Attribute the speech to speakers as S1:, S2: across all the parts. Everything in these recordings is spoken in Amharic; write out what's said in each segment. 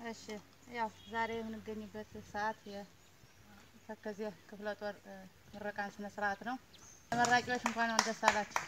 S1: እሺ ያው ዛሬ የምንገኝበት ሰዓት የተከዜ ክፍለ ጦር እ፣ ምረቃን ስነ ስርዓት ነው። ተመራቂዎች እንኳን ደስ አላችሁ።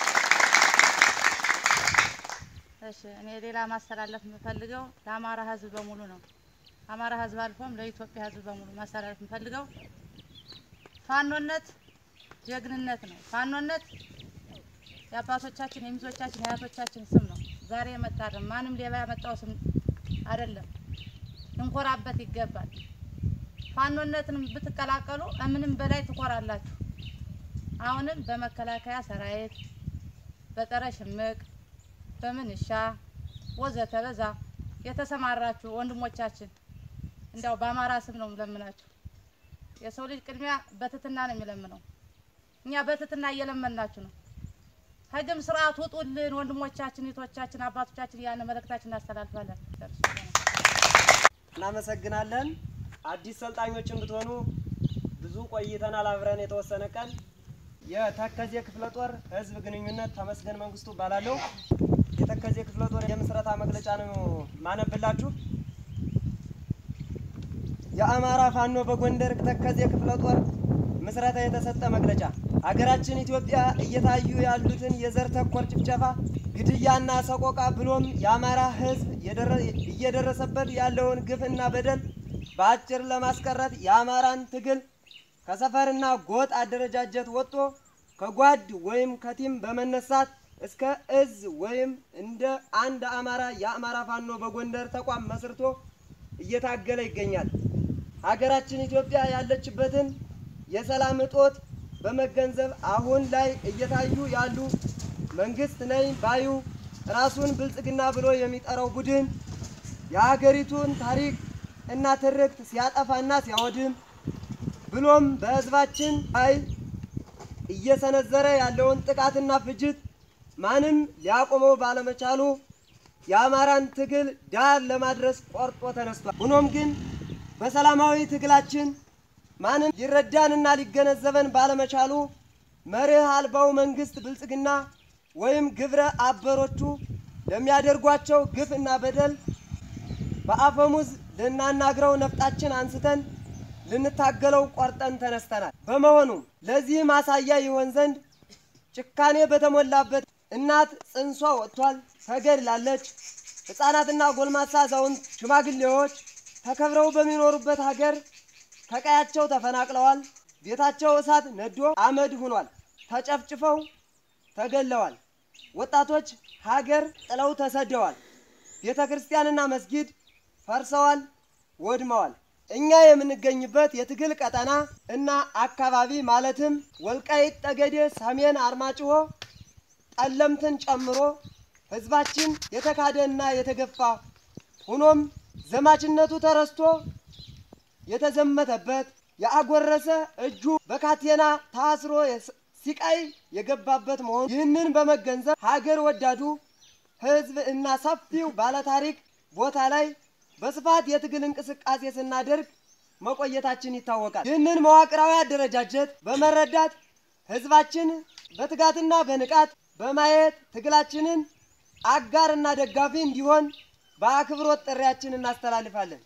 S1: እሺ እኔ ሌላ ማስተላለፍ የምፈልገው ለአማራ ሕዝብ በሙሉ ነው። አማራ ሕዝብ አልፎም ለኢትዮጵያ ሕዝብ በሙሉ ማስተላለፍ የምፈልገው ፋኖነት ጀግንነት ነው። ፋኖነት የአባቶቻችን የሚዞቻችን የአያቶቻችን ስም ነው። ዛሬ የመጣ አይደለም። ማንም ሌባ ያመጣው ስም አይደለም። ልንኮራበት ይገባል። ፋኖነትን ብትቀላቀሉ ከምንም በላይ ትኮራላችሁ። አሁንም በመከላከያ ሰራዊት፣ በጸረ ሽምቅ፣ በምንሻ ወዘተ በዛ የተሰማራችሁ ወንድሞቻችን እንዲያው በአማራ ስም ነው የምለምናችሁ። የሰው ልጅ ቅድሚያ በትትና ነው የሚለምነው። እኛ በትትና እየለመናችሁ ነው። ህግም ስርዓት ውጡልን ወንድሞቻችን፣ እህቶቻችን፣ አባቶቻችን ያን መልእክታችን እናስተላልፋለን።
S2: እናመሰግናለን። አዲስ ሰልጣኞች እንድትሆኑ ብዙ ቆይተናል አብረን የተወሰነ ቀን። የተከዜ ክፍለ ጦር ህዝብ ግንኙነት ተመስገን መንግስቱ እባላለሁ። የተከዜ ክፍለ ጦር የምስረታ መግለጫ ነው ማነብላችሁ። የአማራ ፋኖ በጎንደር ተከዜ ክፍለ ጦር ምስረታ የተሰጠ መግለጫ ሀገራችን ኢትዮጵያ እየታዩ ያሉትን የዘር ተኮር ጭፍጨፋ፣ ግድያና ሰቆቃ ብሎም የአማራ ህዝብ የደረ- እየደረሰበት ያለውን ግፍና በደል በአጭር ለማስቀረት የአማራን ትግል ከሰፈርና ጎጥ አደረጃጀት ወጥቶ ከጓድ ወይም ከቲም በመነሳት እስከ እዝ ወይም እንደ አንድ አማራ የአማራ ፋኖ በጎንደር ተቋም መስርቶ እየታገለ ይገኛል። ሀገራችን ኢትዮጵያ ያለችበትን የሰላም እጦት በመገንዘብ አሁን ላይ እየታዩ ያሉ መንግስት ነኝ ባዩ ራሱን ብልጽግና ብሎ የሚጠራው ቡድን የሀገሪቱን ታሪክ እና ትርክት ሲያጠፋና ሲያወድም ብሎም በህዝባችን ላይ እየሰነዘረ ያለውን ጥቃትና ፍጅት ማንም ሊያቆመው ባለመቻሉ የአማራን ትግል ዳር ለማድረስ ቆርጦ ተነስቷል። ሆኖም ግን በሰላማዊ ትግላችን ማንም ሊረዳንና ሊገነዘበን ባለመቻሉ መርህ አልባው መንግስት ብልጽግና ወይም ግብረ አበሮቹ ለሚያደርጓቸው ግፍ እና በደል በአፈሙዝ ልናናግረው ነፍጣችን አንስተን ልንታገለው ቆርጠን ተነስተናል። በመሆኑም ለዚህ ማሳያ ይሆን ዘንድ ጭካኔ በተሞላበት እናት ጽንሷ ወጥቷል፣ ተገድላለች። ሕፃናትና ጎልማሳ አዛውንት፣ ሽማግሌዎች ተከብረው በሚኖሩበት ሀገር ከቀያቸው ተፈናቅለዋል። ቤታቸው እሳት ነዶ አመድ ሆኗል። ተጨፍጭፈው ተገለዋል። ወጣቶች ሀገር ጥለው ተሰደዋል። ቤተ ክርስቲያንና መስጊድ ፈርሰዋል፣ ወድመዋል። እኛ የምንገኝበት የትግል ቀጠና እና አካባቢ ማለትም ወልቃይት ጠገዴ፣ ሰሜን አርማጭሆ፣ ጠለምትን ጨምሮ ህዝባችን የተካደና የተገፋ ሆኖም ዘማችነቱ ተረስቶ የተዘመተበት የአጎረሰ እጁ በካቴና ታስሮ የስ- ሲቃይ የገባበት መሆኑ ይህንን በመገንዘብ ሀገር ወዳዱ ህዝብ እና ሰፊው ባለታሪክ ቦታ ላይ በስፋት የትግል እንቅስቃሴ ስናደርግ መቆየታችን ይታወቃል። ይህንን መዋቅራዊ አደረጃጀት በመረዳት ህዝባችን በትጋትና በንቃት በማየት ትግላችንን አጋርና ደጋፊ እንዲሆን በአክብሮት ጥሪያችን እናስተላልፋለን።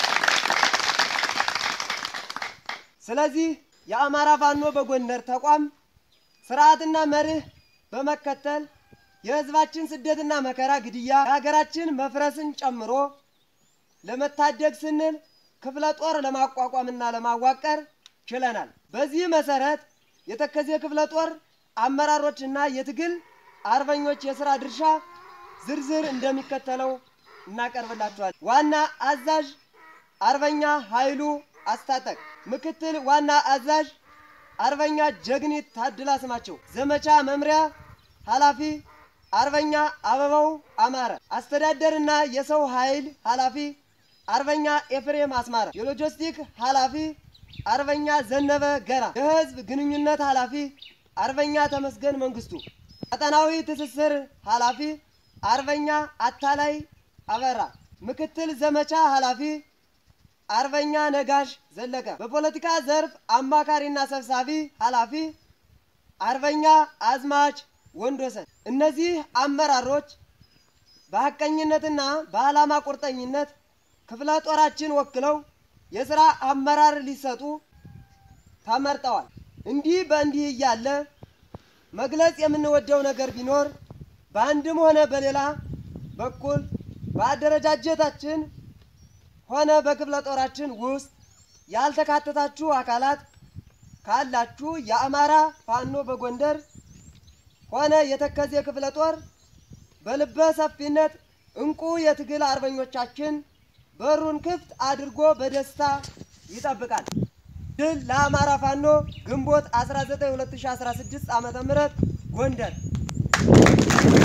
S2: ስለዚህ የአማራ ፋኖ በጎንደር ተቋም ስርዓትና መርህ በመከተል የህዝባችን ስደትና መከራ፣ ግድያ፣ የሀገራችን መፍረስን ጨምሮ ለመታደግ ስንል ክፍለ ጦር ለማቋቋምና ለማዋቀር ችለናል። በዚህ መሰረት የተከዜ ክፍለ ጦር አመራሮችና የትግል አርበኞች የስራ ድርሻ ዝርዝር እንደሚከተለው እናቀርብላችኋል። ዋና አዛዥ አርበኛ ኃይሉ አስታጠቅ፣ ምክትል ዋና አዛዥ አርበኛ ጀግኒት ታድላ ስማቸው፣ ዘመቻ መምሪያ ኃላፊ አርበኛ አበባው አማረ፣ አስተዳደርና የሰው ኃይል ኃላፊ አርበኛ ኤፍሬም አስማረ፣ የሎጂስቲክ ኃላፊ አርበኛ ዘነበ ገራ፣ የህዝብ ግንኙነት ኃላፊ አርበኛ ተመስገን መንግስቱ፣ ቀጠናዊ ትስስር ኃላፊ አርበኛ አታላይ አበራ፣ ምክትል ዘመቻ ኃላፊ አርበኛ ነጋሽ ዘለቀ፣ በፖለቲካ ዘርፍ አማካሪና ሰብሳቢ ኃላፊ አርበኛ አዝማች ወንዶሰን። እነዚህ አመራሮች በሐቀኝነትና በዓላማ ቁርጠኝነት ክፍለ ጦራችን ወክለው የሥራ አመራር ሊሰጡ ተመርጠዋል። እንዲህ በእንዲህ እያለ መግለጽ የምንወደው ነገር ቢኖር በአንድም ሆነ በሌላ በኩል በአደረጃጀታችን ሆነ በክፍለ ጦራችን ውስጥ ያልተካተታችሁ አካላት ካላችሁ የአማራ ፋኖ በጎንደር ሆነ የተከዜ ክፍለ ጦር በልበ ሰፊነት እንቁ የትግል አርበኞቻችን በሩን ክፍት አድርጎ በደስታ ይጠብቃል። ድል ለአማራ ፋኖ ግንቦት 19 2016 ዓ.ም ጎንደር